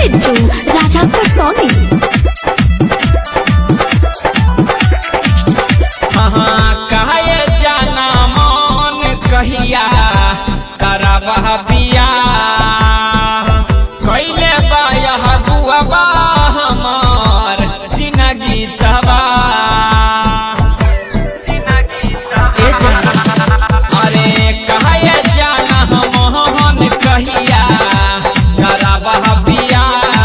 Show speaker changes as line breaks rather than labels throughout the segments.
बिट्टू राजापुर सोनी
हाँ कहे जाना मन कहिया करबह बिया कैले बायह गुआबा हमार जिनगी तबा ए जाना अरे कहे जाना मन कहिया करबह बिया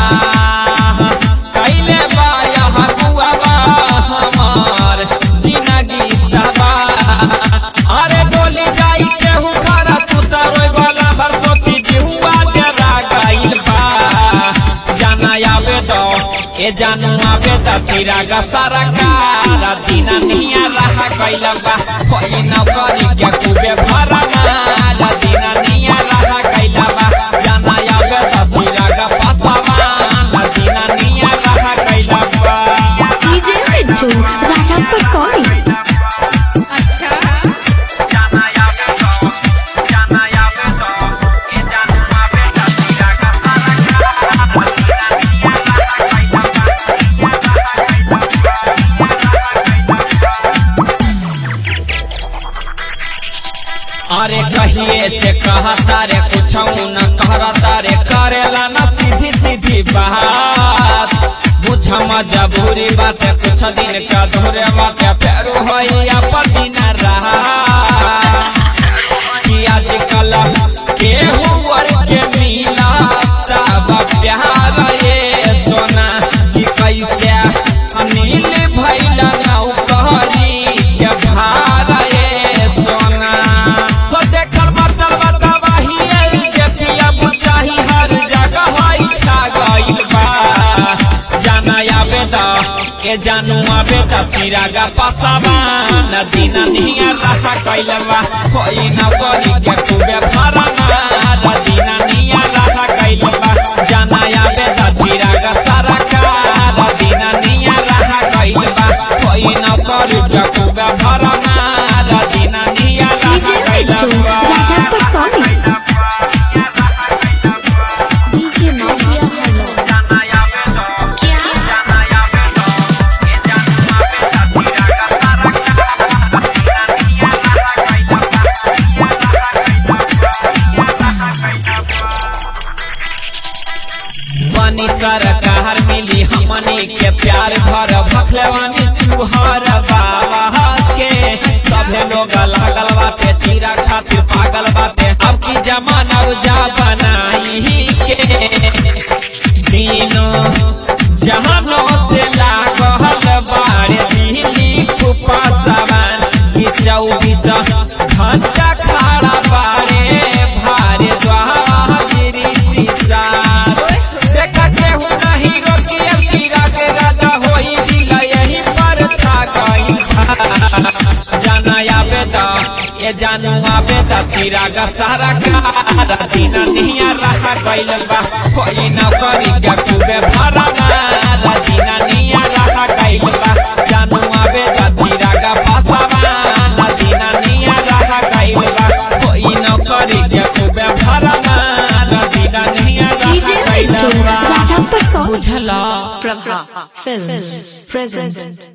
कैले बायह गुआबा हमार जिनगी तबा अरे डोली जाई केहू खरा तू तरोय वाला भर सोची जिहुआ डरा गइल बा जाना आवे दो ए जानू आवे द चिरागा सारा कारा दीना निया रहा गइल बा कोई न करी के कुबे भरा माला दीना निया रहा गइल बा जाना आवे द चिरागा पासावा ला दीना निया रहा गइल बा
डीजे बिट्टू राजापुर सोनी
जाना आवे दो जाना आवे दो ए जानू आवे द चिरागा सारा कारा दीना निया रहा गइल बा अरे कहिए से कहता रे कुछ न कहता रे करेला न सीधी सीधी बात बुझ मजबूरी बात कुछ दिन का धोरे बात फेरू होई अपनी न रहा कि आजकल केहू वर के मिला तब प्यार ये सोना कि कैसे अनिल भैला नौकरी के भार ये सोना तो देखल बचल बतावाही आई के पिया बुचाही हर जगह होई छा गइल बा जाना आवे दा के जानू आवे दा चिरागा पासावा नदी नदिया रहा कइल बा कोई न करी के खूबे भरा नदी नदिया रहा कइल बा जाना आवे दा चिरागा सारा का नदी नदिया रहा कइल बा कोई न करी के खूबे भरा नदी नदिया
डीजे
रहा कइल
बिट्टू
बा
Rajapur Soni DJ mafia hello
बनी सरकार मिली हमनी के प्यार भर भखलवानी चूहर बाबा के सभे लोग लागल बाटे चीरा खातिर पागल बाटे अब की जमाना उजा बनाई के दिनों जहानों से लागल बाड़े दिल्ली कुपासवान की चौबीस घंटा खड़ा बाड़े भारे द्वारी शीशा देखा केहू नहीं रोकी अब कीड़ा के राजा होई दिल यही पर छा गई जाना आवे दा ये जानू आवे दा चिराग सारा कारा दीना निया रहा गइल बा कोई न करी के खूबे भरा मारा दीना निया रहा गइल बा जानू आवे दा चिराग पासावा दीना निया रहा गइल बा कोई न करी के खूबे भरा मारा दीना निया
डीजे
रहा गइल
बिट्टू
बा
राजापुर सोनी
बुझला
Prabha Films present